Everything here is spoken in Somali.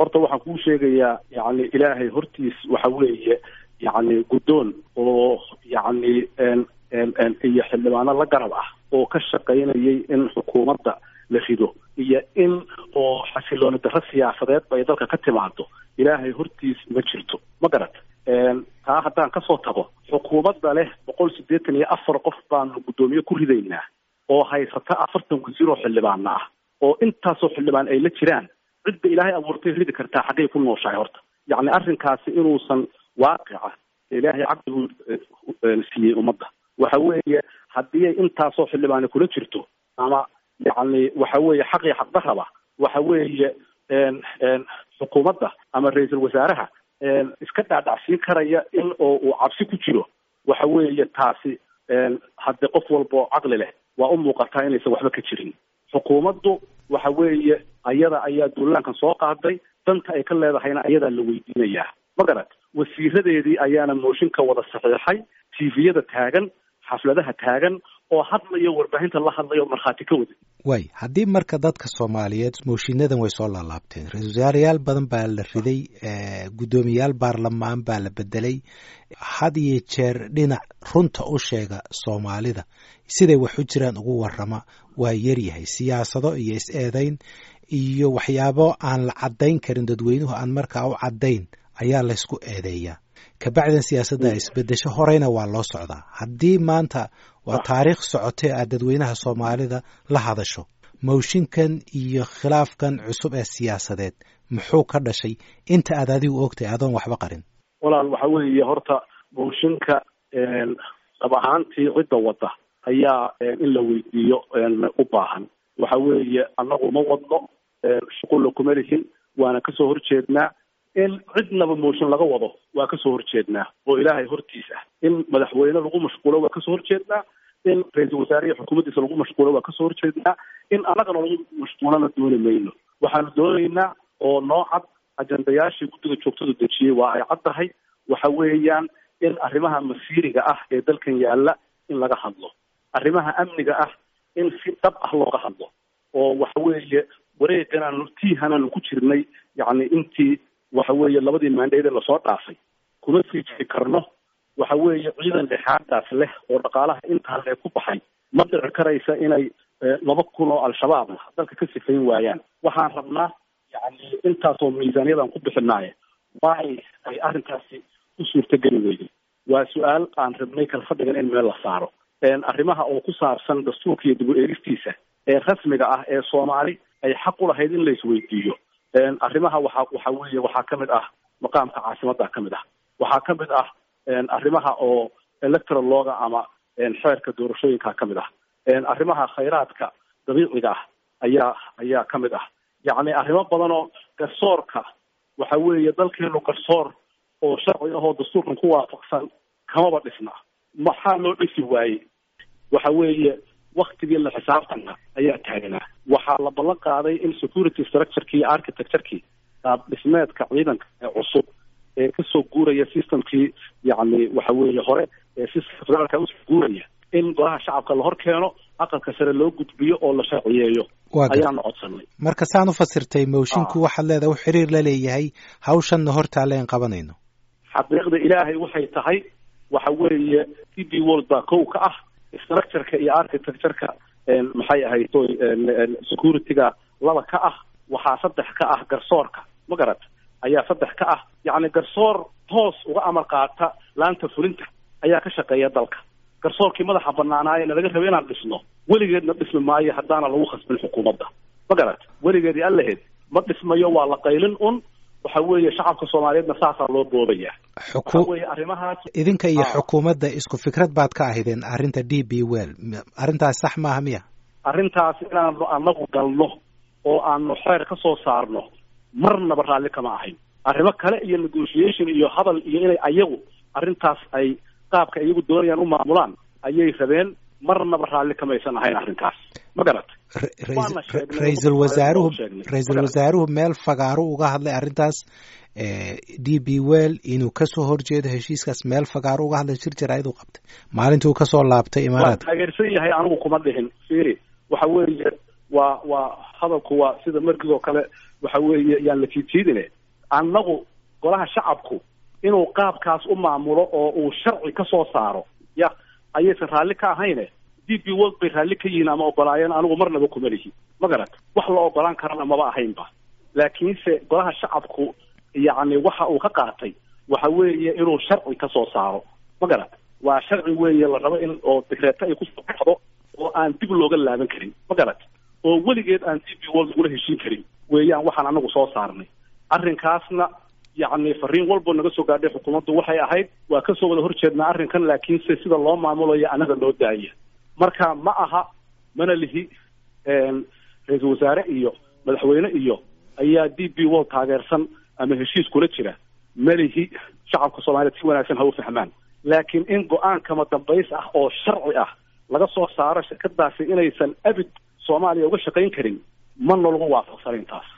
horta waxaan kuu sheegayaa yacni ilaahay hortiis waxa weeye yacni guddoon oo yacni iyo xildhibaano la garab ah oo ka shaqaynayay in xukuumadda la rido iyo in oo xasilooni darro siyaasadeed bay dalka ka timaado ilaahay hortiis ma jirto ma garat taa haddaan kasoo tago xukuumadda leh boqol siddeetan iyo afar qof baanu guddoomiye ku ridaynaa oo haysata afartan wasiir oo xildhibaana ah oo intaasoo xildhibaan ay la jiraan cidda ilaahay abuurtay ridi kartaa xaggay ku nooshahay horta yacni arrinkaasi inuusan waaqica ilaahay caqligu siiyey ummadda waxa weeye haddii ay intaasoo xildhibaani kula jirto ama yacni waxa weeye xaqii xaqdarraba waxa weeye xukuumadda ama ra-iisul wasaaraha iska dhaadhacsiin karaya in oo uu cabsi ku jiro waxa weeye taasi haddii qof walba oo caqli leh waa u muuqataa inaysan waxba ka jirin xukuumaddu waxa weeye ayada ayaa duulaankan soo qaaday danta ay ka leedahayna ayadaa la weydiinayaa ma garat wasiiradeedii ayaana mooshinka wada saxiixay tviyada taagan xafladaha taagan oo hadlayo warbaahinta la hadlayo markhaati ka wada way haddii marka dadka soomaaliyeed mooshiinadan way soo laalaabteen ra-isul wasaarayaal badan baa la riday guddoomiyayaal baarlamaan baa la bedelay had iyo jeer dhinac runta u sheega soomaalida siday wax u jiraan ugu warrama waa yaryahay siyaasado iyo is-eedayn iyo waxyaabo aan la caddayn karin dadweynuhu aan markaa u caddayn ayaa laysku eedeeyaa kabacdan siyaasadda isbedesho horeyna waa loo socdaa haddii maanta waa taariikh socotee aad dadweynaha soomaalida la hadasho mooshinkan iyo khilaafkan cusub ee siyaasadeed muxuu ka dhashay inta aad adigu ogtay adoon waxba qarin walaal waxa weeye horta mooshinka dhab ahaantii cidda wadda ayaa in la weydiiyo u baahan waxa weeye annagu ma wadno shuqulla kuma lihin waana kasoo horjeednaa in cidnaba mooshin laga wado waa kasoo horjeednaa oo ilaahay hortiis ah in madaxweyne lagu mashquulo waa kasoo horjeednaa in ra-iisul wasaarihi xukuumaddiisa lagu mashquulo waa kasoo horjeednaa in annagana lagu mashquulana dooni mayno waxaanu doonaynaa oo noo cad ajendayaashii guddiga joogtada dejiyey waa ay cad tahay waxa weeyaan in arrimaha masiiriga ah ee dalkan yaalla in laga hadlo arrimaha amniga ah in si dhab ah looga hadlo oo waxa weeye wareeganaanu tiihanaanu ku jirnay yacni intii waxa weeye labadii maandheede lasoo dhaafay kuma sii jiri karno waxa weeye ciidan dhexaadaas leh oo dhaqaalaha intaa lee ku baxay ma dhici karaysa inay laba kun oo al-shabaabna dalka ka sifayn waayaan waxaan rabnaa yacni intaasoo miisaaniyadan ku bixinaaye waay ay arrinkaasi u suurtageli weyday waa su-aal aan rabnay kala fadhigan in meel la saaro arrimaha oo ku saabsan dastuurka iyo dib u eegistiisa ee rasmiga ah ee soomaali ay xaq u lahayd in la isweydiiyo arrimaha waxa waxa weeye waxaa ka mid ah maqaamka caasimadda ka mid ah waxaa ka mid ah arrimaha oo electoral looga ama xeerka doorashooyinka ka mid ah arrimaha khayraadka dabiiciga ah ayaa ayaa ka mid ah yacni arrimo badan oo garsoorka waxa weeye dalkeenu garsoor oo sharci ahoo dastuurkan ku waafaqsan kamaba dhisna maxaa loo dhisi waayey waxa weeye waktigii la xisaabtanka ayaa taaganaa waxaa la ballan qaaday in security structureki iyo architecturekii qaab dhismeedka ciidanka ee cusub ee kasoo guuraya systemkii yacni waxa weeye hore ee systemka federaalka usoo guuraya in golaha shacabka la hor keeno aqalka sare loo gudbiyo oo la sharciyeeyo ayaanu codsanay marka saan u fasirtay moshinku waxaad leedahay u xiriir la leeyahay hawshanna hortaaleen qabanayno xaqiiqda ilaahay waxay tahay waxa weeye d b world baa kow ka ah structureka iyo architectureka maxay ahayd securityga laba ka ah waxaa saddex ka ah garsoorka ma garat ayaa saddex ka ah yacni garsoor toos uga amar qaata laanta fulinta ayaa ka shaqeeya dalka garsoorkii madaxa banaanaaye nalaga raba inaan dhisno weligeedna dhismi maayo haddaana lagu khasbin xukuumadda ma garat weligeedii allaheed ma dhismayo waa la qaylin un waxa weeye shacabka soomaaliyeedna saasaa loo boobaya waxa weeye arrimahaas idinka iyo xukuumadda isku fikrad baad ka ahaydeen arrinta d b well arrintaas sax maaha miya arrintaas inaanu anagu galno oo aanu xeer ka soo saarno marnaba raalli kama ahayn arrimo kale iyo negotiation iyo hadal iyo inay ayagu arrintaas ay qaabka iyagu doonayaan u maamulaan ayay rabeen marnaba raalli kamaysan ahayn arrintaas ma garat ra-iisul wasaaruhu ra-iisul wasaaruhu meel fagaaru uga hadlay arrintaas d b well inuu kasoo horjeedo heshiiskaas meel fagaaru uga hadlay shir jaraa'id u qabtay maalintuu kasoo laabtay imaaraadka waa taageersan yahay anigu kuma dhihin firi waxa weeye waa waa hadalku waa sida markigoo kale waxa weeye yaan la jiidjiidine annagu golaha shacabku inuu qaabkaas u maamulo oo uu sharci ka soo saaro ya ayaysan raalli ka ahayne d b world bay raalli ka yihiin ama ogolaayeen anigu marnaba kuma lihi ma garat wax la ogolaan karana maba ahaynba laakiinse golaha shacabku yacni waxa uu ka qaatay waxa weeye inuu sharci ka soo saaro ma garat waa sharci weeye la rabo in oo digreeto ay kusoo baxdo oo aan dib looga laaban karin ma garat oo weligeed aan d b world lagula heshiin karin weeyaan waxaan anagu soo saarnay arrinkaasna yacni fariin walbo naga soo gaadhay xukuumaddu waxay ahayd waa kasoo wada horjeednaa arrinkan laakiinse sida loo maamulayo anaga loo daaya marka ma aha mana lihi ra-iisul wasaare iyo madaxweyne iyo ayaa d b world taageersan ama heshiis kula jira ma lihi shacabka soomaaliyeed si wanaagsan ha u fahmaan laakiin in go-aan kama dambays ah oo sharci ah laga soo saaro shirkadaasi inaysan abid soomaaliya uga shaqayn karin ma nalagu waafaqsanayn taas